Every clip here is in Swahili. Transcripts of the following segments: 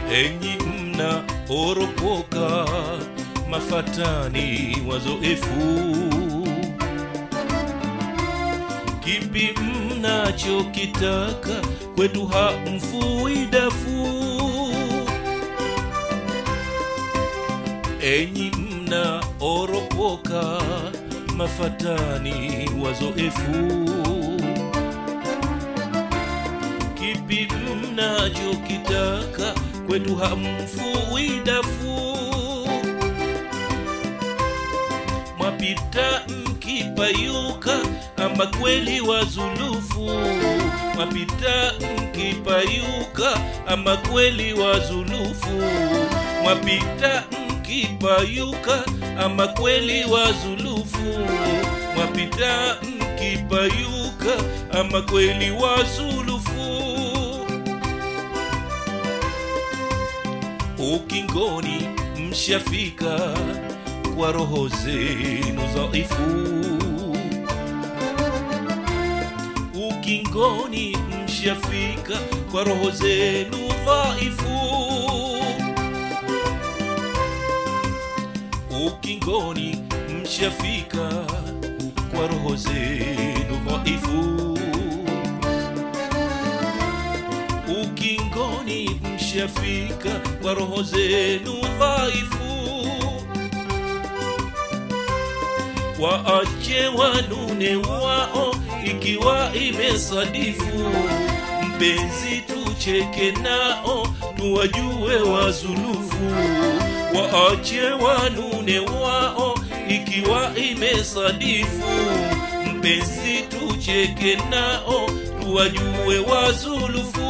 enyi mna oropoka mafatani wazoefu kipi mnachokitaka kwetu hamfui dafu enyi mna oropoka mafatani wazoefu kipi mnachokitaka kwetu hamfui dafu mwapita mkipayuka ama kweli wazulufu mwapita mkipayuka ama kweli wazulufu mwapita mkipayuka ama kweli wazulufu mwapita mkipayuka ama kweli wazulufu ukingoni mshafika kwa roho zenu dhaifu ukingoni mshafika kwa roho zenu dhaifu ukingoni mshafika kwa roho zenu dhaifu ukingoni mshafika kwa roho zenu dhaifu waache wanune wao ikiwa imesadifu mpenzi tucheke nao tuwajue wazulufu waache wanune wao ikiwa imesadifu mpenzi tucheke nao tuwajue wazulufu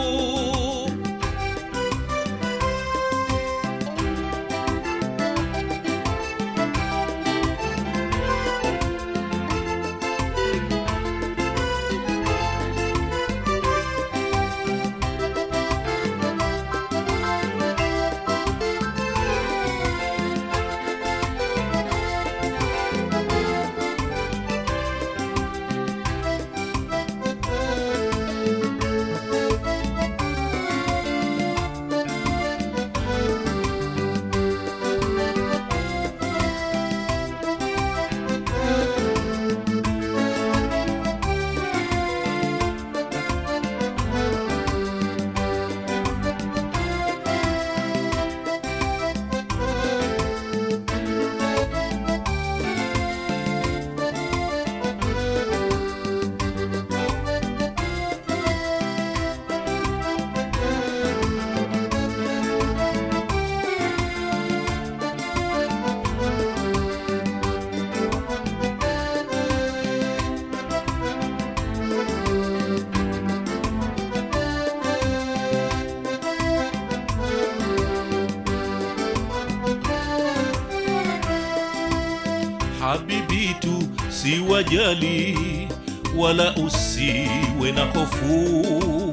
habibi tu si wajali wala usiwe na hofu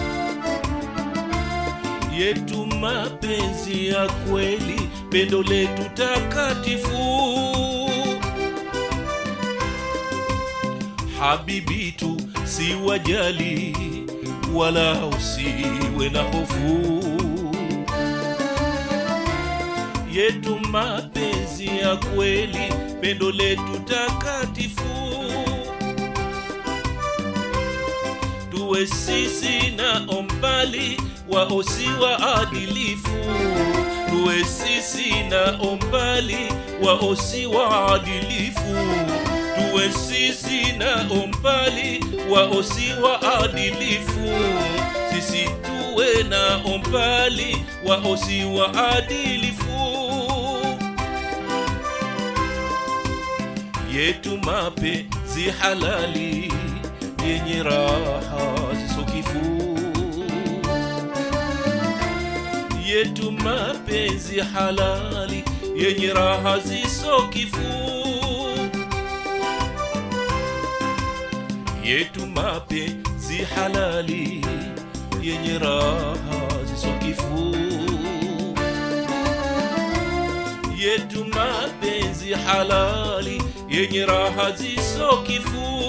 yetu mapenzi ya kweli pendo letu takatifu habibi tu si wajali wala usiwe na hofu yetu mapenzi ya kweli pendo letu takatifu tuwe sisi na ombali waosi waadilifu tuwe sisi na ombali waosi waadilifu tuwe sisi na ombali waosi waadilifu sisi tuwe na ombali waosi waadilifu yetu mapenzi halali yenye raha zisokifu yetu mapenzi halali yenye raha zisokifu yetu mapenzi halali yenye raha zisokifu yetu mapenzi halali yenye raha zisokifu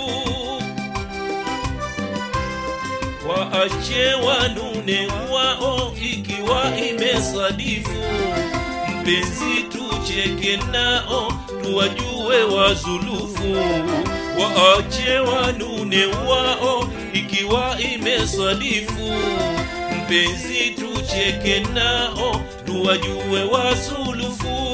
waache wanune wao ikiwa ime imesadifu mpenzi tucheke nao tuwajue wazulufu waache wanune wao ikiwa imesadifu mpenzi tucheke nao tuwajue wazulufu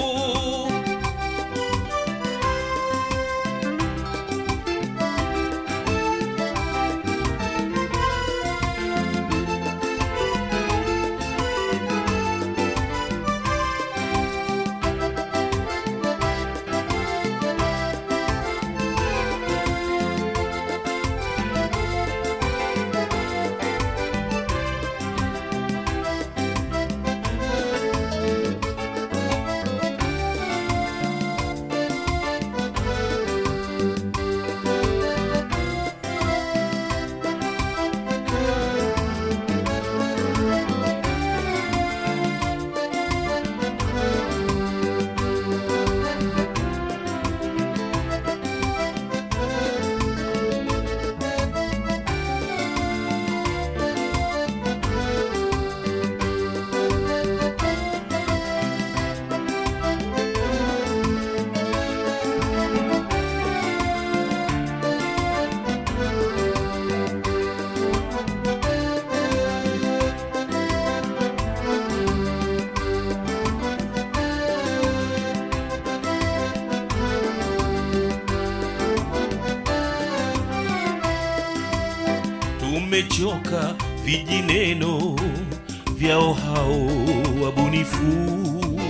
tumechoka vijineno vyao hao wabunifu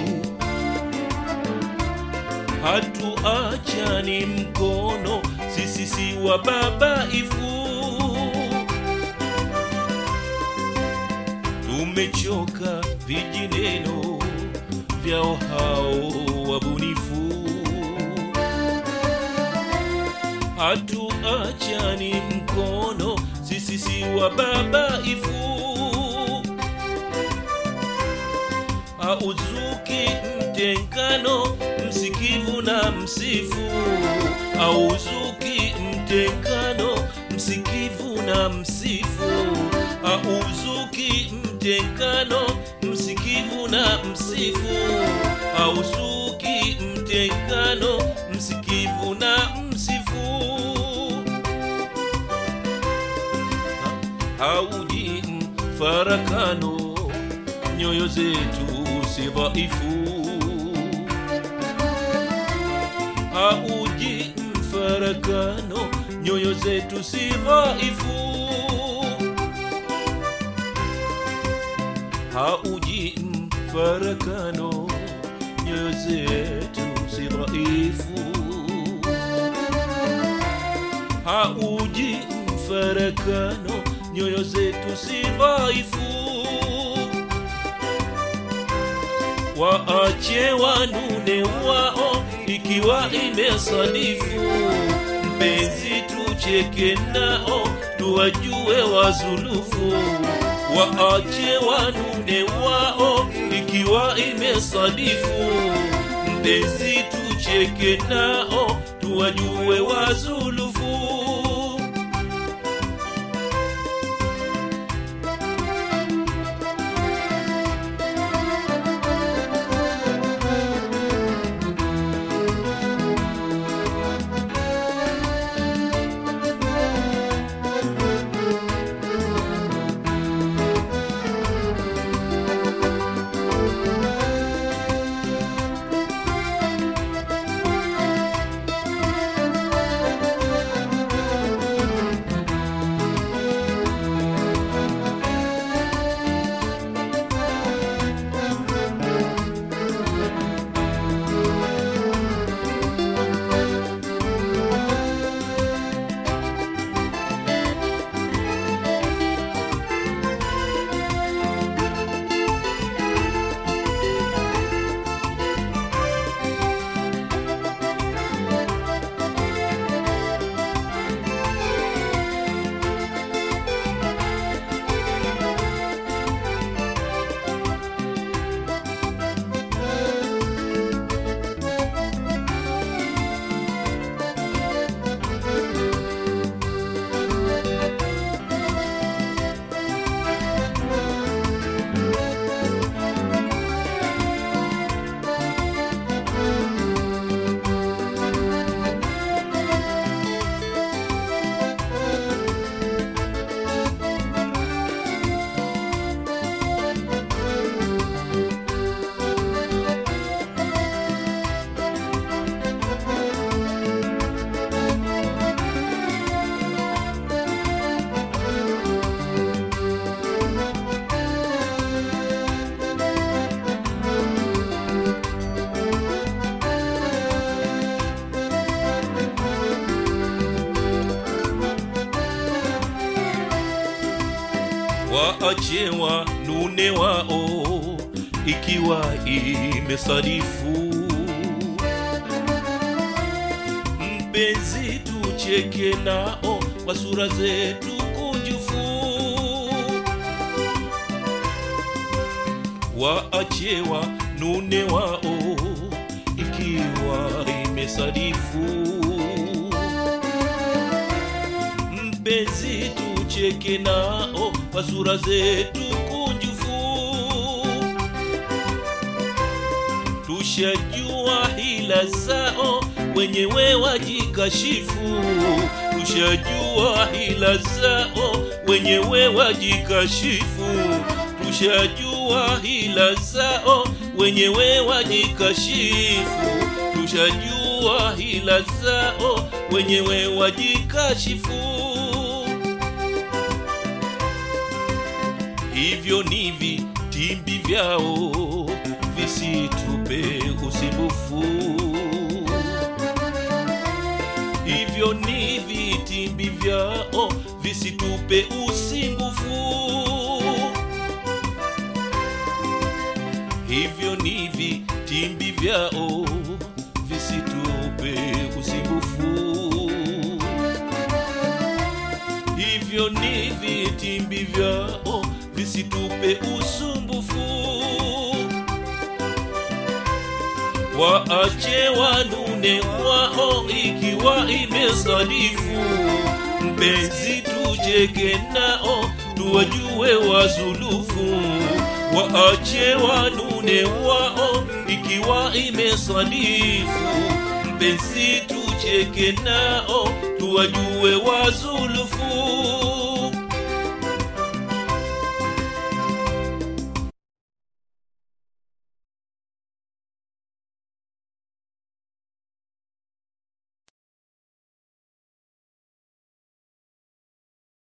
hatuachani mkono sisi si wababaifu tumechoka vijineno vyao hao wabunifu hatuachani mkono sisi si wababaifu auzuki mtengano msikivu na msifu auzuki mtengano msikivu na msifu auzuki mtengano msikivu na msifu auzuki mtengano msikivu na msifu hauji mfarakano nyoyo zetu si dhaifu hauji mfarakano nyoyo zetu si dhaifu hauji mfarakano nyoyo zetu si dhaifu hauji mfarakano nyoyo zetu si dhaifu waache wanune wao ikiwa imesadifu mpenzi tucheke nao tuwajue wazulufu waache wanune wao ikiwa imesadifu mpenzi tucheke nao tuwajue wazulufu waache wanune wao ikiwa imesadifu mpenzi tucheke nao kwa sura zetu kunjufu waache wanune wao ikiwa imesadifu mpenzi tucheke nao kwa sura zetu kunjufu tushajua hila zao wenyewe wajikashifu tushajua hila zao wenyewe wajikashifu tushajua hila zao wenyewe wajikashifu tushajua hila zao wenyewe wajikashifu hivyo ni vitimbi vyao visitupe usumbufu hivyo ni vitimbi vyao visitupe usimbufu hivyo ni vitimbi vyao visitupe usumbufu hivyo ni vitimbi vyao visitupe usumbufu waache wanune wao ikiwa imesadifu mpenzi tujeke nao tuwajue wazulufu waache wanune wao ikiwa imesadifu mpenzi tucheke nao tuwajue wazulufu